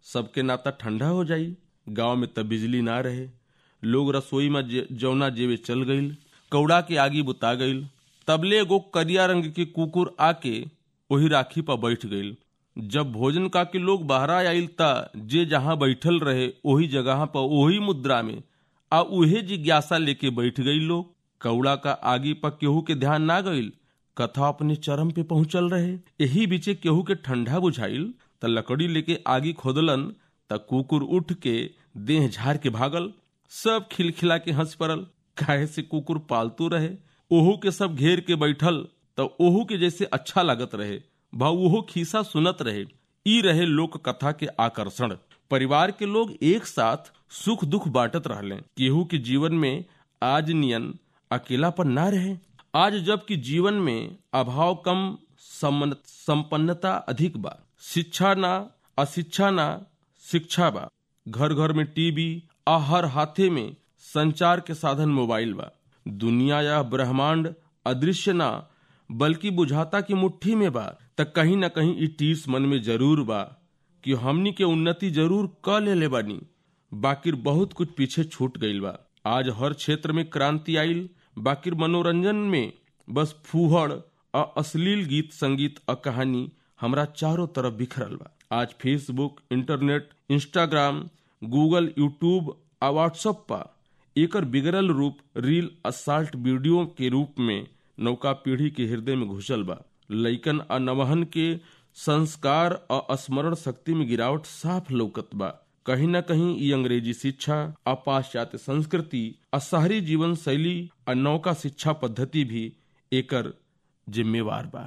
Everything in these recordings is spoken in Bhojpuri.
सबके नाता ठंडा हो जाई गांव में तब बिजली ना रहे लोग रसोई में जे- जौना जेवे चल गईल कौड़ा के आगी बुता गईल तबले एगो करिया रंग के कुकुर आके वही राखी पर बैठ गईल जब भोजन का के लोग बहरा आइल ता जे जहां बैठल रहे वही जगह पर वही मुद्रा में आ उहे जिज्ञासा लेके बैठ गई लोग कौड़ा का आगी पर केहू के ध्यान ना गईल कथा अपने चरम पे पहुंचल रहे यही बीचे केहू के ठंडा बुझाइल त लकड़ी लेके आगी खोदलन त कुकुर उठ के देह झाड़ के भागल सब खिलखिला के हंस पड़ल काहे से कुकुर पालतू रहे ओहू के सब घेर के बैठल त ओहू के जैसे अच्छा लागत रहे भाव ओहो खीसा सुनत रहे ई रहे लोक कथा के आकर्षण परिवार के लोग एक साथ सुख दुख बांटत रहले केहू के जीवन में आज नियन अकेलापन ना रहे आज जबकि जीवन में अभाव कम सम्मन- संपन्नता अधिक बा शिक्षा ना अशिक्षा ना शिक्षा बा घर घर में टीवी आ हर हाथे में संचार के साधन मोबाइल बा दुनिया या ब्रह्मांड अदृश्य ना बल्कि बुझाता की मुट्ठी में बा त कहीं ना कहीं ई टीस मन में जरूर बा कि हमनी के उन्नति जरूर क ले ले बानी बाकिर बहुत कुछ पीछे छूट गईल बा आज हर क्षेत्र में क्रांति आइल बाकिर मनोरंजन में बस फूहड़ आ अश्लील गीत संगीत आ कहानी हमरा चारों तरफ बिखरल बा आज Facebook internet Instagram Google YouTube आ व्हाट्सएप पा एकर बिगड़ल रूप रील असाल्ट वीडियो के रूप में नौका पीढ़ी के हृदय में घुसल बा लइकन आ नवहन के संस्कार आ स्मरण शक्ति में गिरावट साफ लौकत बा कहीं न कहीं ई अंग्रेजी शिक्षा आ पाश्चात्य संस्कृति आ शहरी जीवन शैली आ नौका शिक्षा पद्धति भी एकर जिम्मेवार बा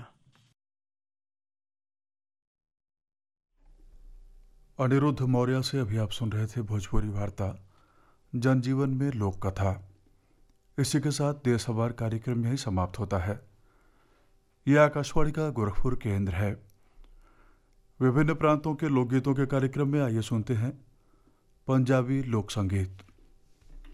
अनिरुद्ध मौर्य से अभी आप सुन रहे थे भोजपुरी वार्ता जनजीवन में लोक कथा इसी के साथ देशभर कार्यक्रम यही समाप्त होता है यह आकाशवाणी का गोरखपुर केंद्र है विभिन्न प्रांतों के लोकगीतों के कार्यक्रम में आइए सुनते हैं पंजाबी लोक संगीत